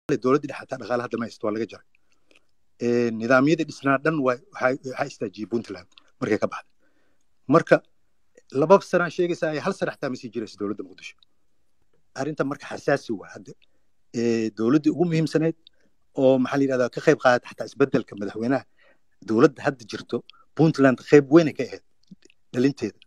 dowladda dhexe hataa dhaqaale hadda ma haysto waa laga jaray nidaamyadii dhisnaa dhan waxaa istaajiyey puntland markay ka baxday marka laba sanaa sheegaysaa ay hal sana xataa ma sii jirayso dowladda muqdisho arrinta marka xasaasi waa hadda dowladdii ugu muhiimsaneyd oo maxaa la yidhahdaa ka qayb qaadata xataa isbeddelka madaxweynaha dowladda hadda jirto puntland qayb weynay ka ahayd dhalinteeda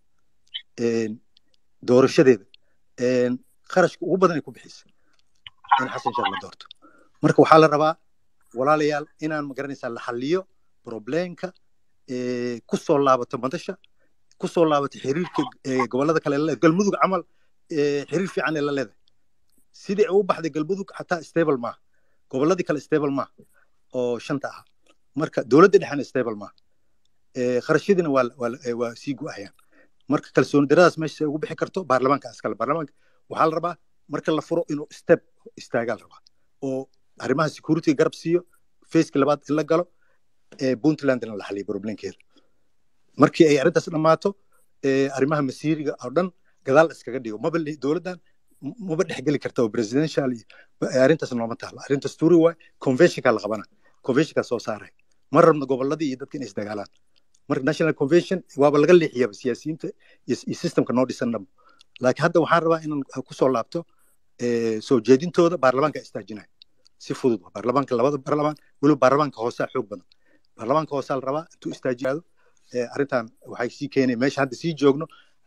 doorashadeeda qarashka ugu badan ay ku bixisay in xasan sheekh la doorto marka waxaa la rabaa walaalayaal inaan magaranaysaa la xalliyo probleemka ku soo laabato madasha ku soo laabato xiriirka gobollada kale la galmudug camal xiriir fiican ee la leedahay sidii ay u baxday galmudug xataa stable maaha gobolladii kale stable maaha oo shanta ah marka dowladda dhexena stable maaha kharashyadiina waa sii go-ayaan marka kalsooni daradaas meesha ugu bixi karto baarlamaanka askale baarlamaanka waxaa la rabaa marka la furo inuu step istaagaa la rabaa oo arrimaha security garab siiyo faceki labaad in la galo puntlandna la xaliyo problemkeeda markii ay arrintaas dhammaato arrimaha masiiriga oo dhan gadaal iskaga dhigo maba dowladdan maba dhexgeli karta oo presidential iyo arrintaas nooma taalo arrintaas tuuri waay conventionka la qabana conventionka soo saaray ma rabno gobolladii iyo dadka inay isdagaalaan marka national convention waaba laga leexiyaba siyaasiyiinta iyo systemka noo dhisan dhamo laakiin hadda waxaan rabaa inaan kusoo laabto soo jeedintooda baarlamaanka istaajinaya si fudud baarlamaanka labada baarlamaan weliba baarlamaanka hoosaa xoog badan baarlamaanka hoosaa la rabaa intuu istaajiyaado arrintan waxay sii keenay meesha hadda sii joogno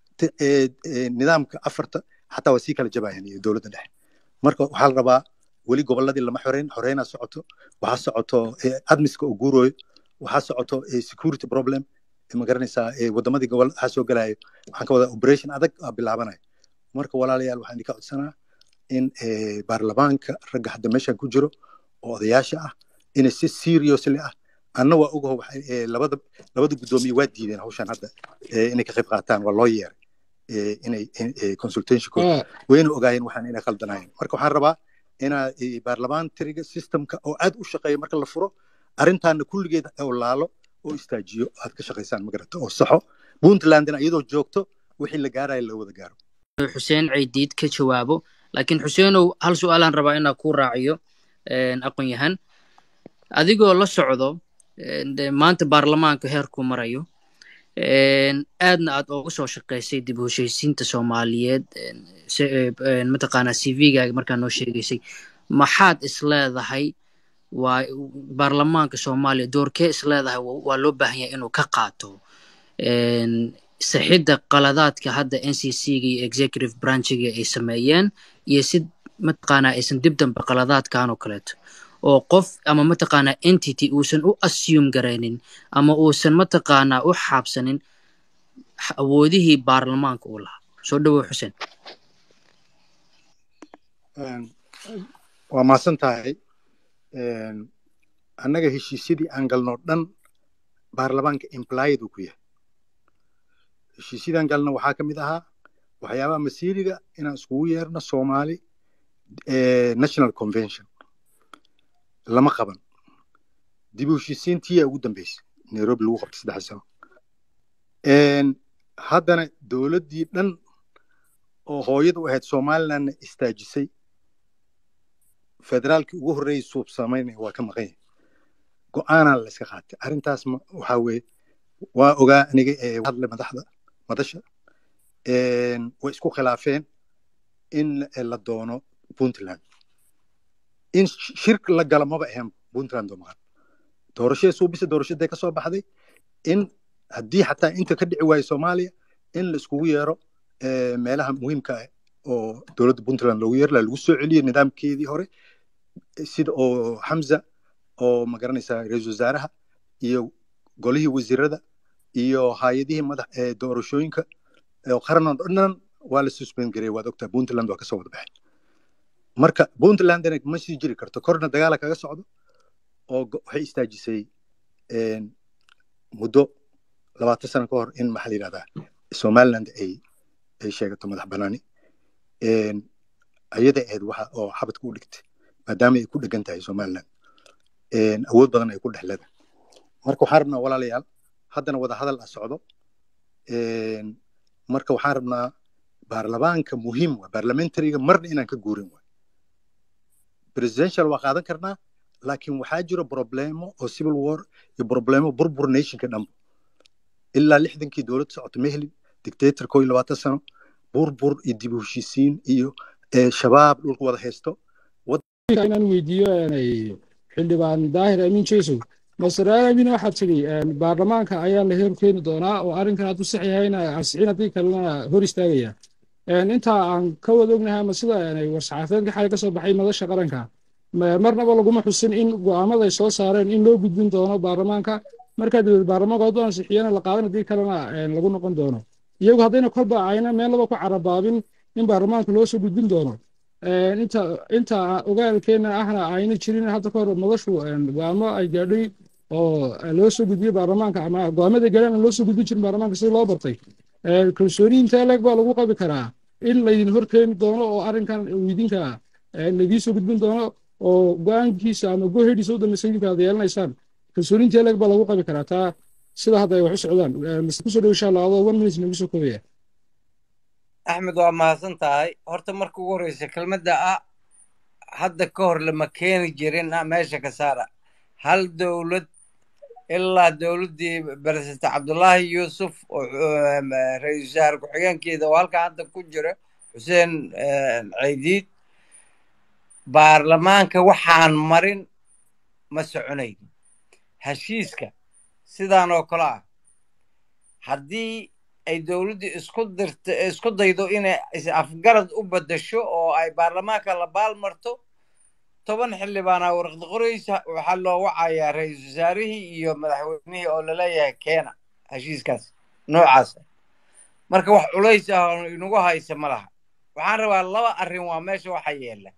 nidaamka afarta xataa waa sii kala jabayaan iyo dowladda dhexe marka waxaa la rabaa weli gobolladii lama xoreyn xoreynaa socoto waxaa socoto admiska oo guurooyo waxaa socoto security problem ma garanaysaa waddamadii gobol waxaa soo galayo waxaan ka wadaa operation adag aa bilaabanayo marka walaalayaal waxaan idinka codsanaa in baarlamaanka ragga hadda meeshan ku jiro oo odayaasha ah inay si seriously ah anna waa ogaho labada labada guddoomiye waa diideen hawshan hadda inay ka qayb qaataan waa loo yeeray inay consultationkooda wayna ogaayeen waxaan inay khaldanaayeen marka waxaan rabaa inaa baarlamaantariga systemka oo aad u shaqeeya marka la furo arrintaana kulligeed oo laalo oo istaajiyo aad ka shaqaysaan magarata oo saxo puntlandna iyadoo joogto wixii la gaaraya la wada gaaro xuseen ceydiid ka jawaabo laakiin xuseenow hal su-aalaan rabaa inaa kuu raaciyo aqoon yahan adigoo la socdo maanta baarlamaanka heerkuu marayo aadna aad ooga soo shaqaysay dib u heshaysiinta soomaaliyeed mataqaanaa c v-gaaga markaa noo sheegaysay maxaad isleedahay waa baarlamaanka soomaaliya doorkee isleedahay waa loo baahan yahay inuu ka qaato saxidda qaladaadka hadda n c c-ga iyo executive branchiga ay sameeyeen iyo si mataqaanaa aysan dib dambe qaladaadkan oo kaleeto oo qof ama mataqaanaa entity uusan u assume garaynin ama uusan mataqaanaa u xaabsanin awoodihii baarlamaanka uu lahaa soo dhawow xuseen waa mahadsan tahay annaga heshiisyadii aan galno dhan baarlamaanka implied uu ku yahay heshiisyadaan galna waxaa ka mid ahaa waxyaabaha masiiriga inaan iskugu yeerno soomaali national convention lama qaban dib u heshiisiintiyaa ugu dambeysay nairobi lagu qabtay saddex sano haddana dowladdii dhan oo hooyada u ahayd somalilandna istaajisay federaalkii ugu horreeyay suub samaynaya waa ka maqan yahay go-aanaa la iska qaatay arrintaas waxaa weeye waa ogaa aniga hadle madaxda madasha way isku khilaafeen in la doono puntland in shirk la gala maba ahayn puntland oo maqan doorashadii suubisa doorashaday ka soo baxday in haddii xataa inta ka dhici waayo soomaaliya in la iskugu yeero meelaha muhiimka ah oo dowladda puntland loogu yeero lagu soo celiyo nidaamkeedii hore sida oo xamza oo magaranaysaa ra-iisul wasaaraha iyo golihii wasiirada iyo hay-adihii madax doorashooyinka qaran oo dhan waa la suspend gareey waad ogtaa puntland waa kasoo wada baxay marka puntlandna ma sii jiri karto korna dagaala kaga socdo oo waxay istaajisay muddo labaatan sano ka hor in maxaa la yidhahdaa somaliland ay ay sheegato madax banaani ayada ahayd waxa oo xabadka u dhigtay maadaama ay ku dhegan tahay somaliland awood badan ay ku dhex leedahay marka waxaan rabnaa walaalayaal haddana wada hadal ah socdo marka waxaan rabnaa baarlamaanka muhiim waa baarlamentariga marna inaan ka guurin waay presidential waa qaadan karnaa laakiin waxaa jiro problemo oo civil war iyo problemo burbur nationka dhanba ilaa lixdankii dowladda socota ma helin dictator koo iyo labaatan sano burbur iyo dib u heshiisiin iyo shabaab dhulka wada haysto inaan weydiiyo xildhibaan daahir amiin jeesow masraar amiin waxaad tidhi baarlamaanka ayaa la heer keeni doonaa oo arrinkan hadduu sax yahayna ansixin haddii kalena hor istaagaya intaa aan ka wada ognahay ama sida war-saxaafeedka xalay ka soo baxay madasha qaranka marnaba laguma xusin in go'aamada ay soo saareen in loo gudbin doono baarlamaanka markaa dabeed baarlamaanka hadduu ansixiyana la qaadan haddii kalena lagu noqon doono iyagu haddayna kolba ayna meel laba ku carabaabin in baarlamaanka loo soo gudbin doono inta inta ogaalkeena ahna ayna jirin hadda ka hor madashu go'aamo ay gaadhay oo loo soo gudbiyey baarlamaanka ama go'aamada gaadhaan aan loo soo gudbin jirin baarlamaanka sida loo bartay kalsooni intee leeg baa lagu qabi karaa in laydin hor keeni doono oo arrinkan idinka laydin soo gudbin doono oo go'aankiisa ama gohediisa u dambeysa idinka aad yeelanaysaan kalsooni intee leeg baa lagu qabi karaa taa sida hadda ay wax u socdaan mise kusoo dhow insha allah adoo one minute nagu soo koobaya axmed waa mahadsan tahay horta marka ugu horreysa kelmadda ah hadda ka hor lama keeni jirin meesha ka saara hal dowlad ilaa dowladdii president cabdullaahi yuusuf oo ra-iisul wasaare ku-xigeenkeeda oo halkan hadda ku jira xuseen ceydiid baarlamaanka waxaan marin ma soconayn heshiiska sidaan oo kale ah haddii ay dowladdu isku dirto isku daydo inay is-afgarad u beddesho oo ay baarlamaanka la baalmarto toban xildhibaanaa warqad qoraysa waxaa loo wacayaa ra-iisul wasaarihii iyo madaxweynihii oo laleeyahay keena heshiiskaas noocaasa marka wax culays ah oo inagu haysa ma laha waxaan rabaa laba arrin waa meesha waxa yeela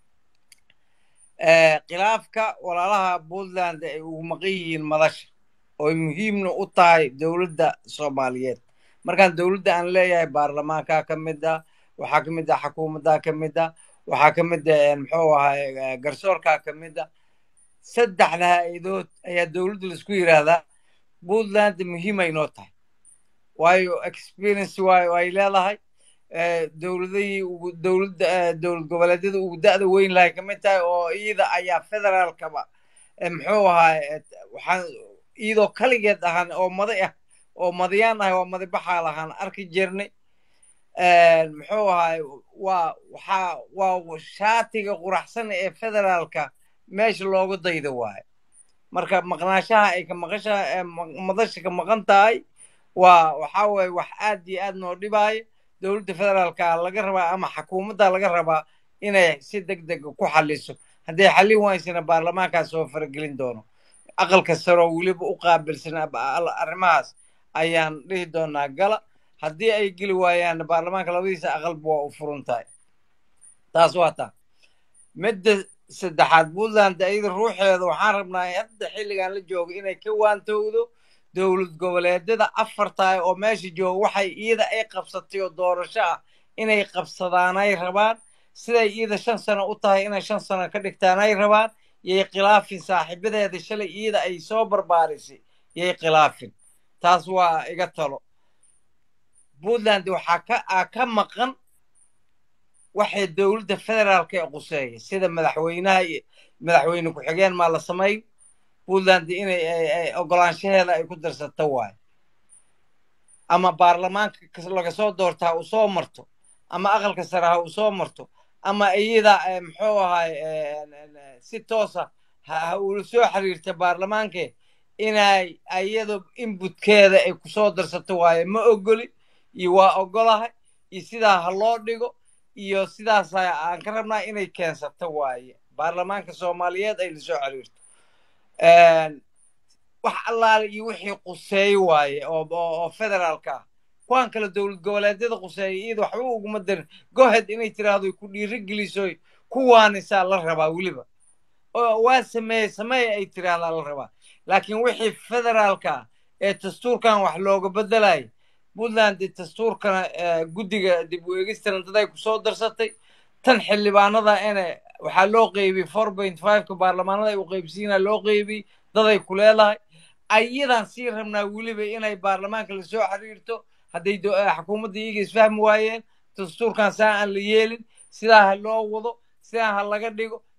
khilaafka walaalaha puntland ay ugu maqan yihiin madasha oo muhiimna u tahay dowladda soomaaliyeed markaan dowladda aan leeyahay baarlamaankaa ka mid ah waxaa ka mid ah xukuumaddaa ka mid ah waxaa ka mid ah muxuu ahay garsoorkaa ka mid ah saddexda ha-idood ayaa dowladda laisku yidhaahdaa puntland muhiimay noo tahay waayo experience waayo ay leedahay dowladihii ugu dowladda dowlad goboleedyada ugu da'da weyn lahay ka mid tahay oo iyada ayaa federaalkaba muxuu ahay waxaan iyadoo kaligeed ahaan oo maday ah oo madayaan ahay waa madabaxaa lahaan arki jirnay muxuu ahay waa waxaa waa shaatiga quraxsan ee federaalka meesha loogu dayda waayo marka maqnaashaha ay ka maqasha madasha ka maqan tahay waa waxaa weeye wax aad iyo aad noo dhibaayo dowladda federaalka laga rabaa ama xukuumadda laga rabaa inay si deg deg ku xaliso hadday xallin waysana baarlamaankaas soo faragelin doono aqalka saroo weliba u qaabilsan arrimahaas ayaan dhihi doonaa gala haddii ay geli waayaan baarlamaanka labadiisa aqalba waa u furan tahay taas waa taa midda saddexaad puntland iyada ruuxeeda waxaan rabnaa hadda xilligan la joogo inay ka waantowdo dowlad goboleedyada afar tahay oo meesha jooga waxay iyada ay qabsatay oo doorasho ah inay qabsadaan ay rabaan siday iyada shan sano u tahay inay shan sano ka dhigtaan ay rabaan yay khilaafin saaxiibadeeda shalay iyada ay soo barbaarisay yay khilaafin taas waa iga talo puntland waxaa ka a ka maqan waxay dowladda federaalka ee quseeya sida madaxweynaha iyo madaxweyne ku-xigeen maa la samayn puntland inay ogolaanshaheeda ay ku darsato waayo ama baarlamaanka laga soo doorta ha u soo marto ama aqalka sare ha u soo marto ama iyada muxuu ahay si toosa ha ula soo xiriirta baarlamaanke inay iyada inbutkeeda ay kusoo darsato waayo ma ogoli iyo waa ogolahay iyo sidaa ha loo dhigo iyo sidaas aan ka rabnaa inay keensato waaye baarlamaanka soomaaliyeed ay lasoo xiriirto wax allaale iyo wixii quseey waaye oo federaalka ah kuwaan kale dowlad goboleedyada quseeya iyada waxba uguma darin gohed inay tiraahdo ku dhiiri geliso kuwaanisaa la rabaa weliba waa sameeye sameeye ay tiraahdaa la rabaa laakiin wixii federaalka ah ee dastuurkan wax looga bedelaya puntland dastuurkana guddiga dib u eegistana dad ay kusoo darsatay tan xildhibaanada ene waxaa loo qeybiyey four point fiveka baarlamaanada ay u qeybsiina loo qeybiyey daday ku leedahay ayadaan sii rabnaa weliba inay baarlamaanka lasoo xiriirto hadday xukuumadda iyaga isfahmi waayeen dastuurkan saa aan la yeelin sidaa ha loo wado sidaa ha laga dhigo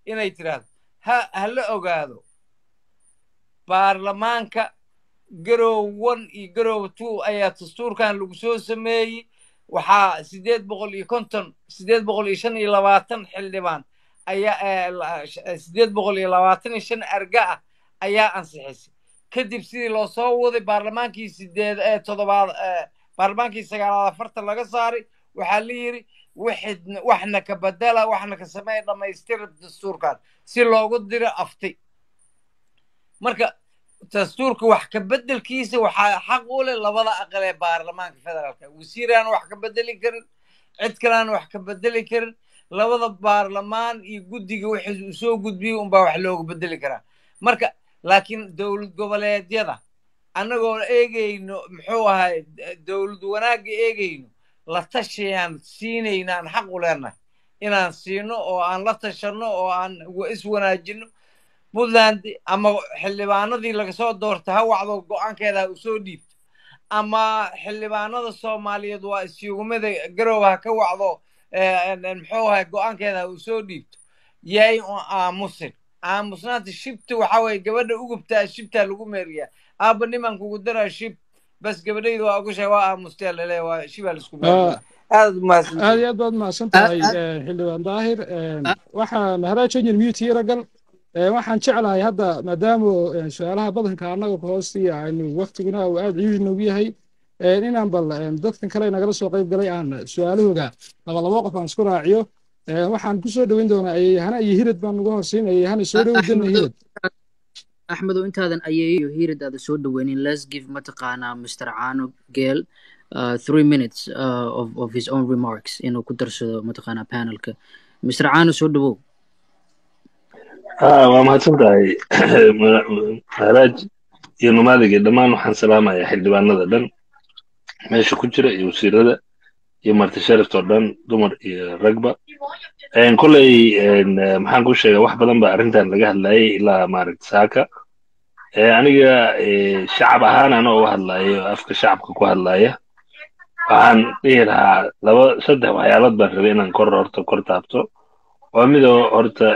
inay tiraahdo ha ha la ogaado baarlamaanka garow one iyo garow two ayaa dastuurkan lagu soo sameeyey waxaa sideed boqol iyo konton sideed boqol iyo shan iyo labaatan xildhibaan ayaa sideed boqol iyo labaatan iyo shan arga ah ayaa ansixisay kadib sidii loo soo waday baarlamaankii sideed ee toddobaad baarlamaankii sagaalaad afartan laga saaray waxaa la yidhi wixid waxna ka bedela waxna ka sameeya dhammaystira dastuurkan si loogu diro afti marka dastuurka wax ka bedelkiisa waxaa xaq u leh labada aqal ee baarlamaanka federaalka wasiiraan wax ka bedeli karin cid kalean wax ka bedeli karin labada baarlamaan iyo guddiga wixii uu soo gudbiyey unbaa wax looga bedeli karaa marka laakiin dowlad goboleedyada annagoo eegayno muxuu ahay dowlad wanaagga eegayno la tashayaan siinayna aan xaq u leenahay inaan siino oo aan la tashanno oo aan iswanaajino puntland ama xildhibaanadii laga soo doortay ha wacdo go-aankeeda ha usoo dhiibto ama xildhibaanada soomaaliyeed waa isyugumada garooba ha ka wacdo muxuu ahay go-aankeeda ha usoo dhiibto yay aamusin aamusnaanta shibta waxa weye gabadha ugubtaa shibtaa lagu meeriyaa aaba niman kugu daraa shib bas gabadhayda waa ogushahay waa aamustaa laleeya waa shibaa laisku meeriyaa aad umahadsan aad iyo aad baad mahadsan tahay xildhibaan daahir waxaan haraajanyin mute yaragal waxaan jeclahay hadda maadaama su-aalaha badanka annaga hoostiya aynu waktiguna uu aad ciidi noogu yahay inaan bal dadkan kale nagala soo qayb galay aan su-aalahooga laba labo qof aan isku raaciyo waxaan ku soo dhoweyn doonaa ayeyhana iyo hirad baan ugu horsiin ayeyhana soo dhoweyn doona hirad axmedow intaadan ayeeyo hirad aada soo dhoweynin let's give mataqaanaa mr caano geel uh, three minutes uh, of, of his own remarks inuu ku darsado mataqaanaa panelka mr caano soo dhowow waa mahadsan tahay maharaaj iyo numaadiga dhammaan waxaan salaamayaa xildhibaanada dhan meesha ku jira iyo wasiirada iyo marti sharaftoo dhan dumar iyo ragba kolley maxaan ku sheega wax badan ba arrintan laga hadlayay ilaa maaragta saaka aniga shacab ahaan ana uga hadlayo afka shacabka ku hadlaya waxaan dhihi lahaa laba saddex waxyaalood baan rabay inaan kor horta kor taabto waa midoo horta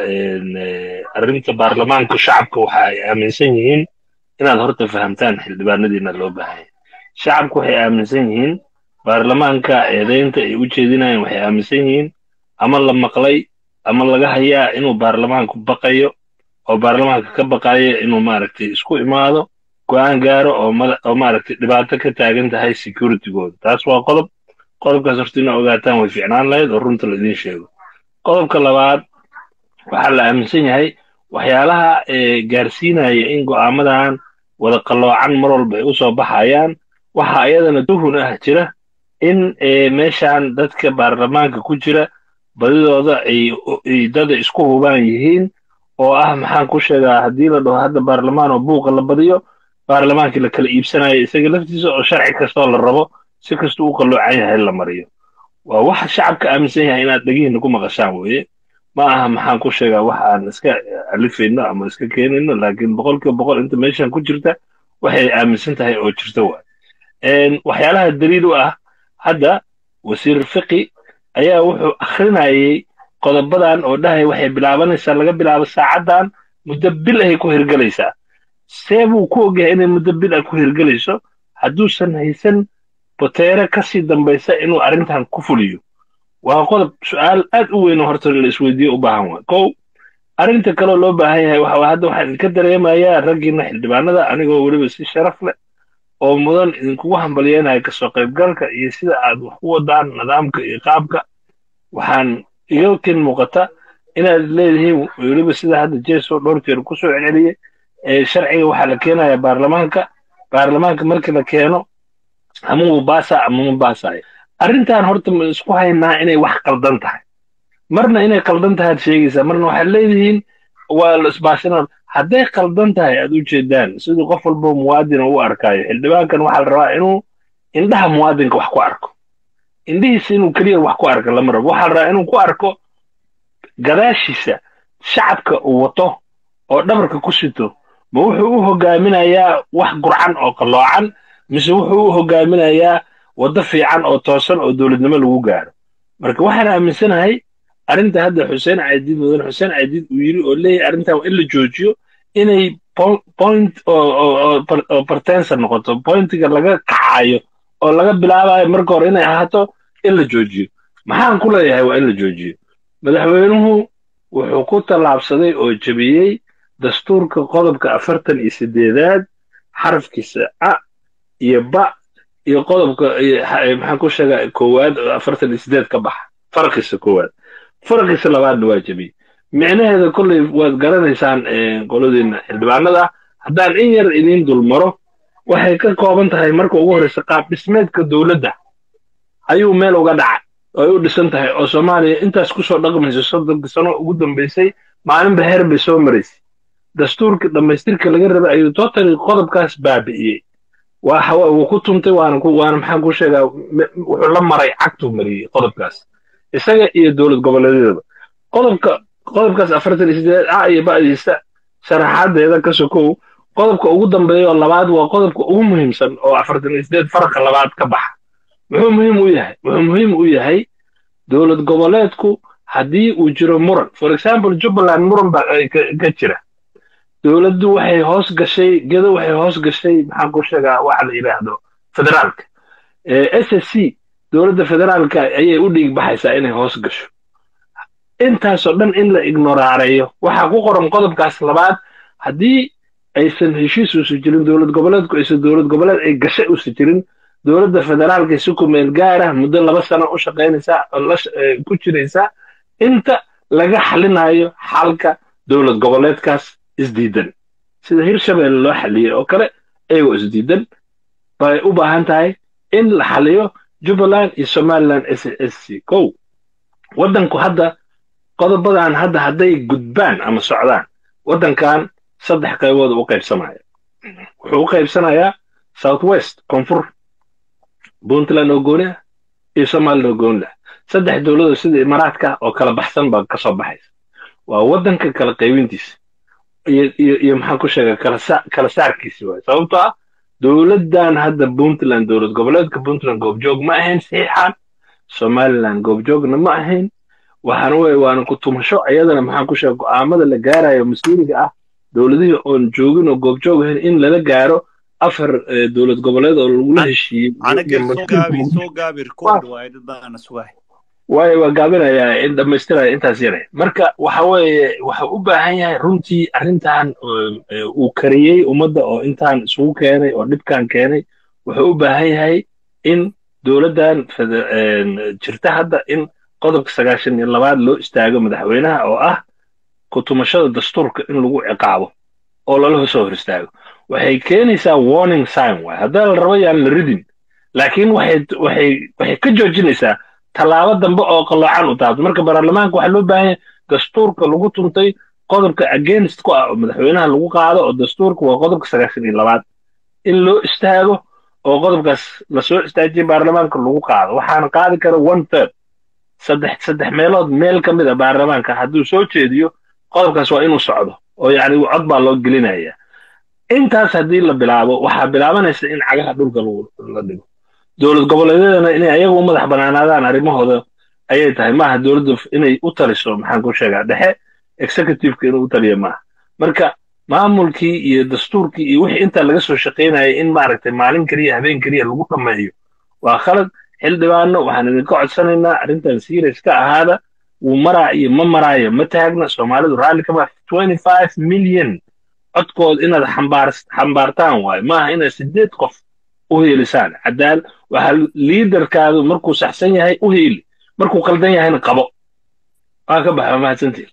arrinta baarlamaanka shacabka waxa ay aaminsan yihiin inaad horta fahamtaan xildhibaanadiina loo baahanya shacabku waxay aaminsan yihiin baarlamaanka eedaynta ay u jeedinayaan waxay aaminsan yihiin ama la maqlay ama laga hayaa inuu baarlamaanku baqayo oo baarlamaanka ka baqayo inuu maaragtay isku imaado go'aan gaaro oo oo maaragtay dhibaato ka taagan tahay securitygooda taas waa qodob qodobkaas horta ina ogaataan way fiicnaan lahayd oo runta laidin sheego qodobka labaad waxaa la aaminsan yahay waxyaalaha gaarsiinaya in go'aamadan wada qalloocan mar walba ay u soo baxayaan waxaa iyadana tuhun ah jira in meeshan dadka baarlamaanka ku jira badidooda ay dada isku hubaan yihiin oo ah maxaan ku sheegaa haddii la dhaho hadda baarlamaan oo buuqa la badiyo baarlamaankii la kala iibsanayo isaga laftiisa oo sharci kastoo la rabo si kastuu u qalloocan yahay la mariyo waa waxa shacabka aaminsan yahay inaad dhegihiina ku maqashaan weeye ma aha maxaan ku sheegaa wax aan iska alifayno ama iska keenayno laakiin boqolkiiba boqol inta meeshan ku jirta waxay aaminsan tahay oo jirta waay waxyaalaha daliil u ah hadda wasiir fiqi ayaa wuxuu akhrinayay qodobadan oo dhahay waxay bilaabanaysaa laga bilaabo saacaddan muddo bil ahay ku hirgelaysaa see buu ku ogyahay inay muddo bil ah ku hirgelayso hadduusan haysan boteere kasii dambaysa inuu arrintan ku fuliyo waa qodob su'aal aad u weyn oo horta la isweydiiyo u baahan waa kow arrinta kaloo loo baahan yahay waxa hadda waxaan idinka dareemayaa raggiina xildhibaanada anigoo weliba si sharaf leh oo mudan idinkugu hambalyeynaya kasoo qaybgalka iyo sida aad wax u wadaan nidaamka iyo qaabka waxaan iga kin muuqata inaad leedihiin weliba sida hadda jeso dhowr jeer ku soo celceliyey sharciga waxaa la keenaya baarlamaanka baarlamaanka markii la keeno ama wuu baasa ama ma baasayo arrintan horta ma isku haynaa inay wax qaldan tahay marna inay qaldan tahay aad sheegaysaa marna waxaad leedihiin waa la isbaasina hadday qaldan tahay aad u jeedaan siduu qof walbo muwaadin u arkaayo xildhibaankan waxaa la rabaa inuu indhaha muwaadinka wax ku arko indhihiisa inuu keliya wax ku arko lama rabo waxaa la rabaa inuu ku arko gadaashiisa shacabka uu wato oo dhabarka ku sito ma wuxuu u hogaaminayaa wax gurcan oo qalloocan mise wuxuu u hogaaminayaa waddo fiican oo toosan oo dowladnimo lagu gaaro marka waxaan aaminsanahay arrinta hadda xuseen cadiid mudane xuseen cadiid uu yiri oo leeyahay arrintan waa in la joojiyo inay po- point oo oo oo par- oo partensa noqoto pointiga laga kacayo oo laga bilaabayo marka hore inay ahaato in la joojiyo maxaan ku leeyahay waa in la joojiyo madaxweynuhu wuxuu ku tallaabsaday oo jebiyey dastuurka qodobka afartan iyo sideedaad xarafkiisa a iyo ba iyo qodobka iyo xa- eh, maxaan ku sheegaa koowaad oo afartan iyo sideed ka baxa farqiisa koowaad farqiisa labaadna waa jebiyey micnaheeda kolley waad garanaysaan eh, qoladiina xildhibaanada haddaan in yar idiin dulmaro waxay ka kooban tahay marka ugu horreysa qaab dhismeedka dowladda ayuu meel uga dhacay oo ay u dhisan tahay oo soomaaliya intaas kusoo dhaqmaysa soddonkii sano ugu dambeysay maalinba heer bay soo maraysay dastuurkii dhammaystirka laga rabay ayuu totally qodobkaas baabi'iyey waa hawa wuu ku tuntay waana ku waana maxaan ku sheegaa me- wuxuu la maray cagtuu mariyey qodobkaas isaga iyo dowlad goboleedyadaba qodobka qodobkaas afartan iyo sideed a iyo ba'diisa sharaxaadeeda ka sokow qodobka ugu dambeeya oo labaad waa qodobka ugu muhiimsan oo afartan iyo sideed farqa labaad ka baxa muxuu muhiim u yahay wuxuu muhiim u yahay dowlad goboleedku haddii uu jiro muran for example jubbaland muran baa ay ka ka jira dowladdu waxay hoos gashay gedo waxay hoos gashay maxaan ku sheegaa waxa la yidhaahdo federaalka s s c dowladda federaalka ayay u dhiig baxaysaa inay hoos gasho intaasoo dhan in la ignoraareeyo waxaa ku qoran qodobkaas labaad haddii aysan heshiis uusan jirin dowlad goboleedku aysan dowlad goboleed ay gashay uusan jirin dowladda federaalka si ku meel gaara muddo laba sano u shaqaynaysaa oo la sh- eh, ku jiraysaa inta laga xalinayo xalka dowlad goboleedkaas isdiidan sida hirshabelle loo xaliyey oo kale ayagoo isdiidan bay u baahan tahay in la xaliyo jubbaland iyo somaliland s s c kow waddanku hadda qodobadan hadda hadday gudbaan ama socdaan waddankan saddex qaybood u qaybsamaya wuxuu u qaybsanayaa south west koonfur puntland oo gooni ah iyo somaliland oo gooni ah saddex dowladood sida imaaraadka oo kala baxsan baa ka soo baxaysa waa waddanka kala qaybintiisa iyo iyo iyo maxaan ku sheegaa kala sa kala saarkiisi waay sababtoo ah dowladdan hadda puntland dowlad goboleedka puntland goobjoog ma ahayn saxiixan somaliland goobjoogna ma ahayn waxaana weye waana ku tumasho iyadana maxaan ku sheega go'aamada la gaarayo mas-uuliga ah dowladihii oon joogin oo goobjoog ahayn in lala gaaro afar eh, dowlad goboleed oo lagula heshiiyey anaga iyo soo mas-uulka gaabi muqdisho soo gaabi record waaye dad baana sugahay waayo waa gaabinayaa in dhammaystiraya intaas yare marka waxa weeye waxa u baahan yahay runtii arrintan oo, eh, uu kariyey ummadda oo intaan isugu keenay oo dhibkan keenay wuxuu u baahan yahay in dowladdan fede- een, jirta hadda in qodobka sagaashan iyo labaad loo istaago madaxweynaha oo ah ku tumashada dastuurka in lagu ciqaabo oo lala soo hor istaago waxay keenaysaa warning sign waay haddaa la rabo yaan la ridin laakiin waxay waxay waxay ka joojinaysaa tallaabo dambe oo qaloocan u taabto marka baarlamaanka waxaa loo baahan yahay dastuurka lagu tuntay qodobka against ku ah oo madaxweynaha lagu qaado oo dastuurka waa qodobka sagaashan iyo labaad in loo istaago oo qodobkaas lasoo istaajiye baarlamaanka lagu qaado waxaana qaadi kara one third saddex saddex meelood meel ka mid a baarlamaanka hadduu soo jeediyo qodobkaas waa inuu socdo oo yacni cod baa loo gelinaya intaas haddii la bilaabo waxaa bilaabanaysa in cagaha dhulka lagu la dhigo dowlad goboleedyadana inay ayaga u madax banaanaadaan arrimahooda ayay tahay maaha dowladda inay u taliso maxaan ku sheegaa dhexe executiveka inuu u taliya maaha marka maamulkii iyo dastuurkii iyo wixii intaa laga soo shaqaynayay in maaragtay maalin keliya habeen keliya lagu dhammeeyo waa khalad xildhibaano waxaan idinka codsanaynaa arrintan serious ka ahaada wuu maraa iyo ma maraayo ma taagna soomaalidu raalli kama twenty five million codkood inaad xambaar xambaartaan waayo maaha inaad sideed qof u heelisaan cadaal waxaa liidarkaadu markuu saxsan yahay u heeli markuu qaldan yahayna qabo waa ka baxa waa mahadsantihin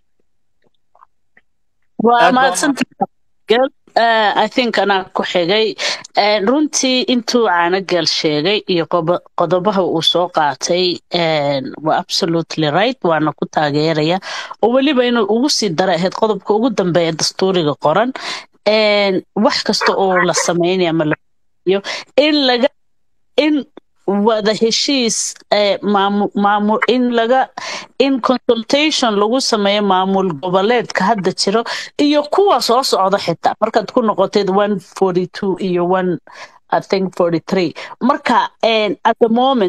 waa aad baa mahadsantahay Gel. Eh, I think anaa ku xigay Eh, runtii intuu caanagal sheegay iyo qobo- qodobaha uu soo qaatay eh, waa absolutely right waana ku taageeraya oo weliba inuu ugu sii dara ahayd qodobka ugu dambeeya dastuuriga qoran Eh, wax kasta oo la sameynaya ama la iyo in laga in wada heshiis eh, maamu, maamu, in laga in consultation lagu sameeyo maamul goboleedka hadda jiro iyo kuwa soo socda xitaa markaad ku noqoteed one forty two iyo one I think forty three marka eh, at the moment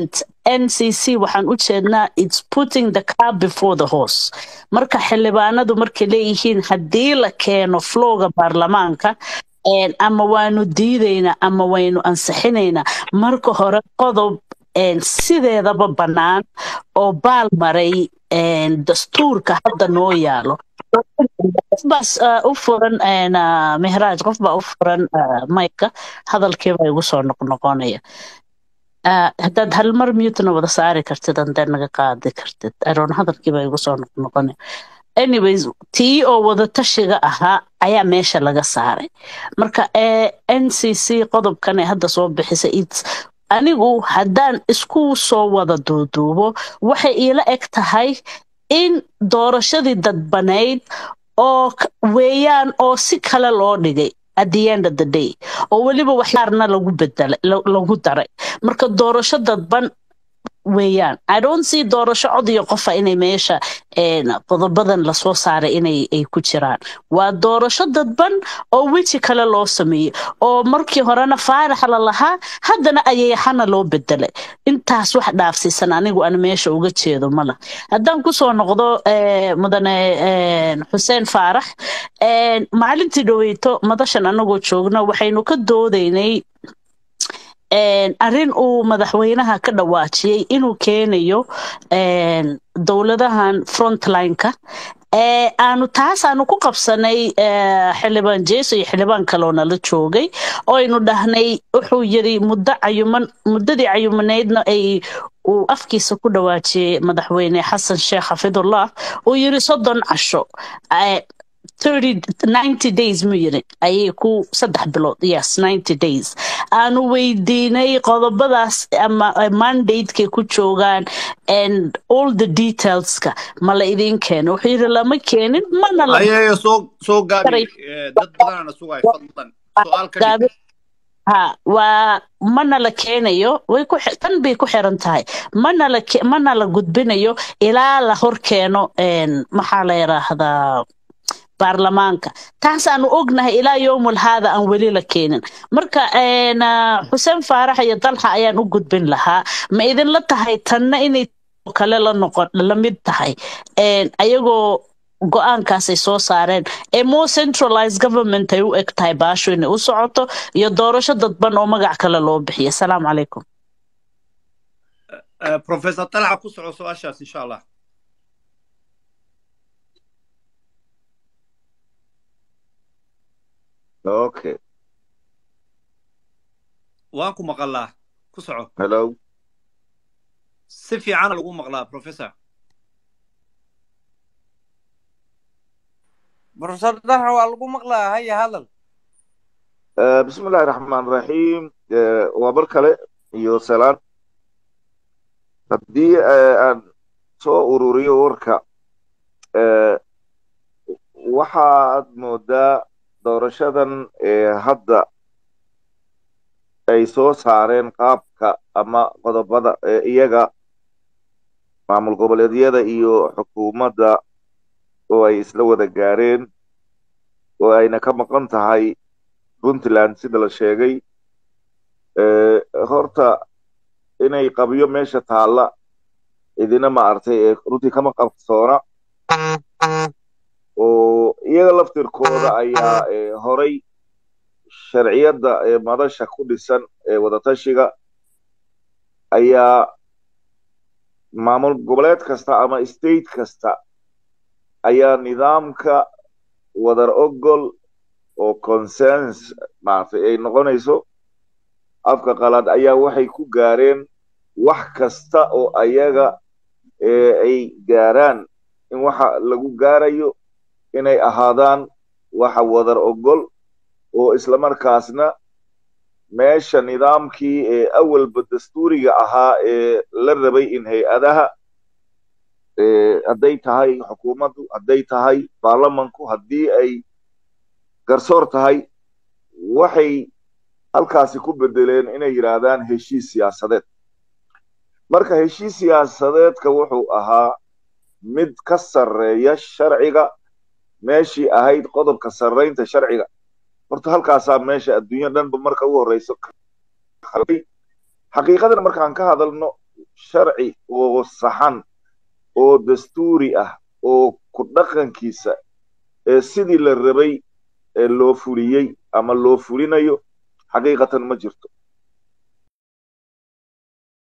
ncc waxaan u jeednaa its putting the car before the horse marka xildhibaanadu markay leeyihiin haddii la keeno flowga baarlamaanka een, ama waanu diidaynaa ama waynu ansixinaynaa marka hore qodob een, sideedaba bannaan oo baal maray een, dastuurka hadda noo yaalo qof baas uh, u furan een, uh, mehraaj qof baa u furan uh, mayka hadalkiiba igu soo noqnoqonaya Uh, haddaad hal mar mutena wada saari kartid andee naga qaadi kartid aroon hadalkiiba igu soo noqnoqonaya anyways tii oo wada tashiga ahaa ayaa meesha laga saaray marka eh, ncc qodobkan ee hadda soo bixisay its anigu haddaan isku soo wada duuduubo waxay iila eg tahay in doorashadii dadbanayd oo k- weeyaan oo si kale loo dhigay at the end of the day oo weliba waxyaarna lagu bedelay la- lagu daray marka doorasho dadban weeyaan i don't see doorasho cod iyo qofa inay meesha een, qodobadan lasoo saaray inay ay ku jiraan waa doorasho dadban oo weji kale loo sameeyey oo markii horena faarax la lahaa haddana ayayaxana loo bedelay intaas wax dhaafsiisan anigu aan meesha uga jeedo mala haddaan kusoo noqdo eh, mudane eh, xuseen faarax eh, maalintii dhaweyto madashan anagoo joogna waxaynu ka doodaynay een, arrin uu madaxweynaha ka dhawaajiyey inuu keenayo een, dowladahan frontline-ka ee aanu taas aanu ku qabsanay eh, xildhibaan jeeso iyo xildhibaan kaloo nala joogay oo aynu dhahnay wuxuu yiri muddo cayuman muddadii cayumaneydna ay uu afkiisa ku dhawaajiyey madaxweyne xasan sheekh xafidullah uu yiri soddon casho eh, 30 90 days mu yiri ayay ku saddex bilood yes 90 days aanu weydiinay qodobadaas ama eh, mandate-kay ku joogaan and all the detailska ma la idiin keeno wuxuu yiri lama keenin mana la ayayo soo soo gaabi daray eh, dad badanana sugay fadlan su-aal ka dhig gaabi ha waa mana la keenayo way ku xi- tan bay ku xiran tahay mana la ke- mana la gudbinayo ilaa la hor keeno een, maxaa la yiraahdaa baarlamaanka taasaanu ognahay ilaa yowmul haada aan weli la keenin marka een, ah, xuseen faarax iyo dalxa ayaan u gudbin lahaa ma idinla tahay tanna inay oo kale la noqon la mid tahay een, ayagoo go-aankaasay soo saareen ee more centralized government ay u eg tahay baasho inay u socoto iyo doorasho dadban oo magac kale loo bixiyo asalaamu calaykum Eh, professor talca ku soco su-aashaas insha allah Okay. waan ku maqalaa ku soco Hello. si fiicana lagu maqlaa professor professor dalxa waa lagu maqlaa haya hadal Uh, bismillahi raxmaan raxiim uh, waa mar kale iyo salaan haddii uh, aan soo ururiyo warka uh, waxaad moodaa doorashadan ee hadda ay soo saareen qaabka ama qodobada ee iyaga maamul goboleedyada iyo xukuumadda oo ay isla wada gaareen oo ayna ka maqan tahay puntland sida la sheegay Eh, horta inay qabyo meesha taalla idina ma artay ee runtii kama qabsoona oo iyaga laftirkooda ayaa eh, horay sharciyadda ee madasha ku dhisan ee wadatashiga ayaa maamul goboleed kasta ama state kasta ayaa nidaamka wadar ogol oo consens maaragtay ay noqonayso afka qalaad ayaa waxay ku gaareen wax kasta oo ayaga ee ay gaaraan in waxa lagu gaarayo inay ahaadaan waxa wadar ogol oo islamarkaasna meesha nidaamkii ee awalba dastuuriga ahaa ee la rabay in hay-adaha ee hadday tahay xukuumaddu hadday tahay baarlamanku haddii ay garsoor tahay waxay halkaasi ku bedeleen inay yidhaahdaan heshiis siyaasadeed marka heshiis siyaasadeedka wuxuu ahaa mid ka sarreeya sharciga meeshii ahayd qodobka sarraynta sharciga horta halkaasaa meesha adduunya dhanba marka ugu horreyso xaqiiqadan markaan ka hadalno sharci oo saxan oo dastuuri ah oo ku dhaqankiisa ee sidii la rabay ee loo fuliyey ama loo fulinayo xaqiiqatan ma jirto